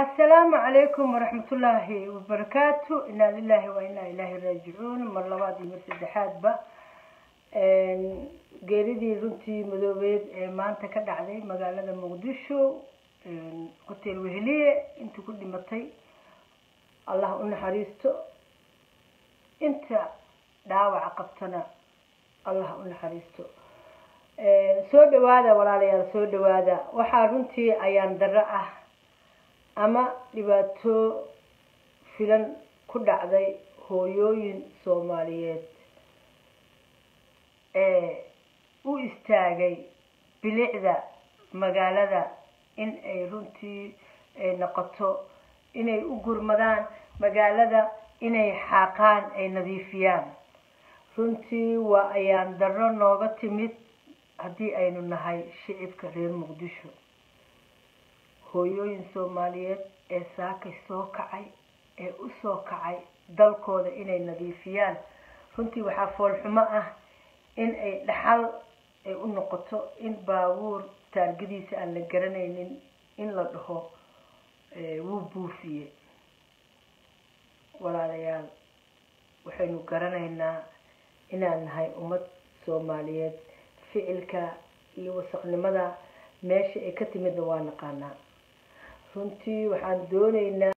asalaamu calaykum waraxmatullaahi wabarakaatu inaa lilahi wa inaa ilaahi raajicuun mar labaad iyo mar saddexaadba geeridii runtii madoobeed ee maanta ka dhacday magaalada muqdisho hotel weheliye intii ku dhimatay allah u naxariisto inta dhaawaca qabtana allah u naxariisto soo dhawaada walaalayaal soo dhawaada waxaa runtii ayaan darro ah ama dhibaato filan ku dhacday hooyooyin soomaaliyeed ee u istaagay bilicda magaalada in ay runtii noqoto inay u gurmadaan magaalada inay xaaqaan ay nadiifiyaan runtii waa ayaan darro nooga timid haddii aynu nahay shicibka reer muqdisho hooyooyin soomaaliyeed ee saakay soo kacay ee u soo kacay dalkooda inay nadiifiyaan runtii waxaa foolxumo ah in ay dhaxal ay u noqoto in baabuur taargadiisa aan la garanaynin in la dhaho wuu buufiye walaalayaal waxaynu garanaynaa inaan nahay ummad soomaaliyeed ficilka iyo wasaqnimada meesha ay ka timidna waa naqaanaa runtii waxaan doonaynaa